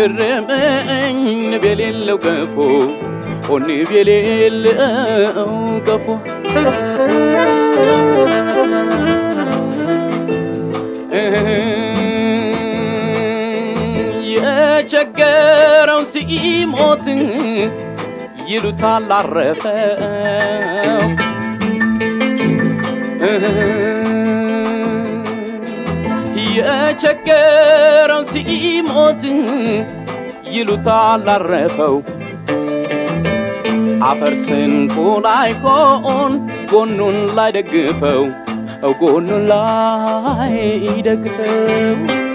ገረመኝ ንብ የሌለው ገፎ ኦ ንብ የሌለው ገፎ የቸገረው ሲሞት ይሉታል አረፈው የቸገረው ሲሞት ይሉታል አረፈው አፈር ስንቁ ላይ ጎን ጎኑን ላይ ደግፈው ጎኑን ላይ ደግፈው